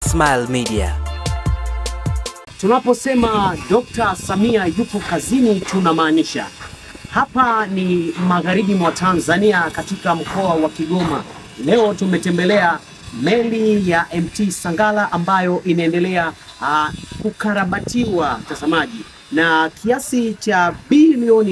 Smile Media. Tunaposema Dr. Samia yupo kazini tunamaanisha hapa ni magharibi mwa Tanzania katika mkoa wa Kigoma. Leo tumetembelea meli ya MT Sangala ambayo inaendelea uh, kukarabatiwa mtazamaji, na kiasi cha bilioni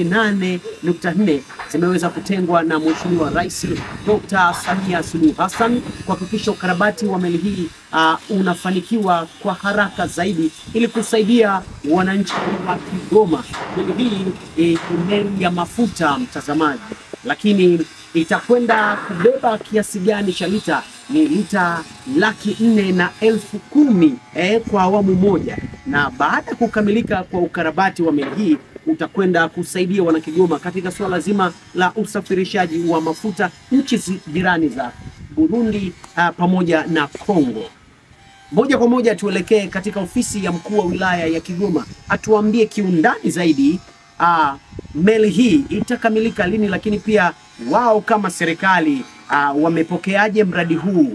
8.4 zimeweza kutengwa na Mheshimiwa Rais Dr. Samia Suluhu Hassan kuhakikisha ukarabati wa meli hii uh, unafanikiwa kwa haraka zaidi ili kusaidia wananchi wa Kigoma. Meli hii eh, ni meli ya mafuta mtazamaji, lakini itakwenda kubeba kiasi gani cha lita? Ni lita laki nne na elfu kumi eh, kwa awamu moja, na baada ya kukamilika kwa ukarabati wa meli hii utakwenda kusaidia wanakigoma katika suala zima la usafirishaji wa mafuta nchi zi- jirani za Burundi uh, pamoja na Kongo. Moja kwa moja tuelekee katika ofisi ya mkuu wa wilaya ya Kigoma, atuambie kiundani zaidi uh, meli hii itakamilika lini, lakini pia wao kama serikali uh, wamepokeaje mradi huu.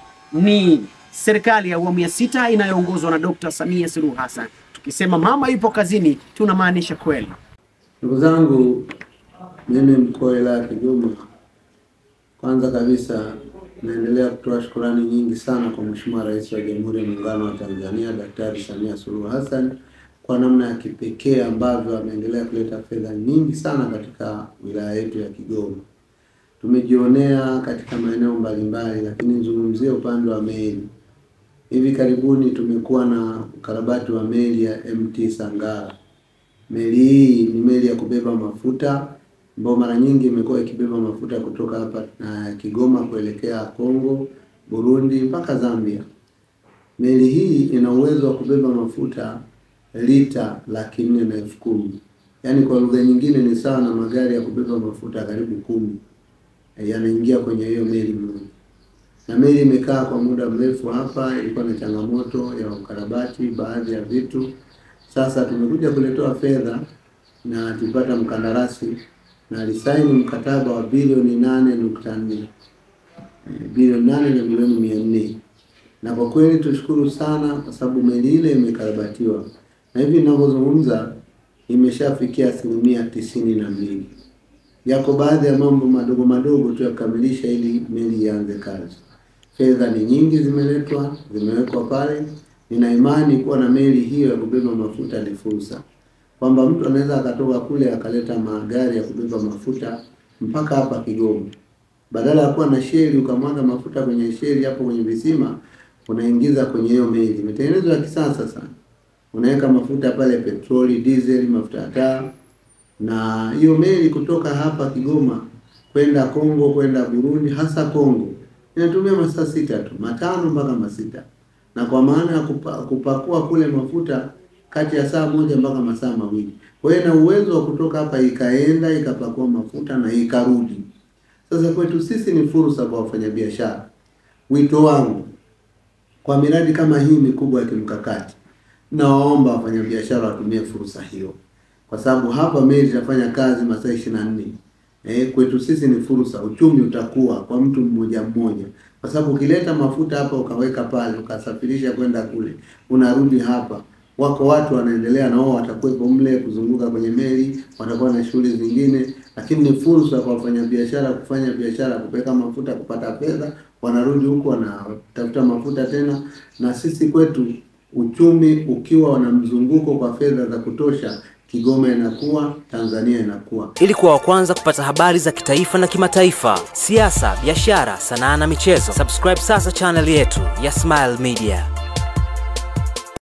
Ni serikali ya awamu ya sita inayoongozwa na Dr. Samia Suluhu Hassan. Tukisema mama yupo kazini, tunamaanisha kweli. Ndugu zangu, mimi mkuu wa wilaya ya Kigoma, kwanza kabisa naendelea kutoa shukurani nyingi sana kwa Mheshimiwa Rais wa Jamhuri ya Muungano wa Tanzania Daktari Samia Suluhu Hassan kwa namna ya kipekee ambavyo ameendelea kuleta fedha nyingi sana katika wilaya yetu ya Kigoma. Tumejionea katika maeneo mbalimbali, lakini nizungumzie upande wa meli. Hivi karibuni tumekuwa na ukarabati wa meli ya MT Sangara. Meli hii ni meli ya kubeba mafuta ambayo mara nyingi imekuwa ikibeba mafuta kutoka hapa na Kigoma kuelekea Kongo, Burundi mpaka Zambia. Meli hii ina uwezo wa kubeba mafuta lita laki nne na elfu kumi yaani kwa lugha nyingine ni sawa na magari ya kubeba mafuta karibu kumi eh, yanaingia kwenye hiyo meli moja na meli imekaa kwa muda mrefu hapa, ilikuwa na changamoto ya ukarabati baadhi ya vitu. Sasa tumekuja kuletewa fedha na tulipata mkandarasi na alisaini mkataba wa bilioni nane nukta nne Eh, bilioni nane na milioni mia nne na kwa kweli tushukuru sana kwa sababu meli ile imekarabatiwa na hivi ninavyozungumza imeshafikia asilimia tisini na mbili. Yako baadhi ya mambo madogo madogo tu ya kukamilisha ili meli ianze kazi. Fedha ni nyingi zimeletwa, zimewekwa pale. Nina imani kuwa na meli hiyo ya kubeba mafuta ni fursa, kwamba mtu anaweza akatoka kule akaleta magari ya kubeba mafuta mpaka hapa Kigoma, badala ya kuwa na sheli ukamwaga mafuta kwenye sheli hapo kwenye visima, unaingiza kwenye hiyo meli. Imetengenezwa ya kisasa sana, unaweka mafuta pale, petroli, diesel, mafuta ya taa na hiyo meli kutoka hapa Kigoma kwenda Kongo kwenda Burundi, hasa Kongo inatumia masaa sita tu, matano mpaka masita, na kwa maana ya kupa, kupakua kule mafuta kati ya saa moja mpaka masaa mawili. Kwa hiyo ina uwezo wa kutoka hapa ikaenda ikapakua mafuta na ikarudi. Sasa kwetu sisi ni fursa kwa wafanyabiashara. Wito wangu kwa miradi kama hii mikubwa ya kimkakati, nawaomba wafanyabiashara watumie fursa hiyo kwa sababu hapa meli itafanya kazi masaa ishirini na nne. Eh, kwetu sisi ni fursa, uchumi utakuwa kwa mtu mmoja mmoja, kwa sababu ukileta mafuta hapa ukaweka pale ukasafirisha kwenda kule, unarudi hapa, wako watu wanaendelea na wao watakuwepo mle kuzunguka kwenye meli, watakuwa na shughuli zingine, lakini ni fursa kwa wafanyabiashara kufanya biashara, kupeka mafuta, kupata fedha, wanarudi huku wanatafuta mafuta tena, na sisi kwetu uchumi ukiwa na mzunguko kwa fedha za kutosha, Kigoma inakuwa, Tanzania inakuwa. Ili kuwa wa kwanza kupata habari za kitaifa na kimataifa, siasa, biashara, sanaa na michezo, subscribe sasa channel yetu ya Smile Media.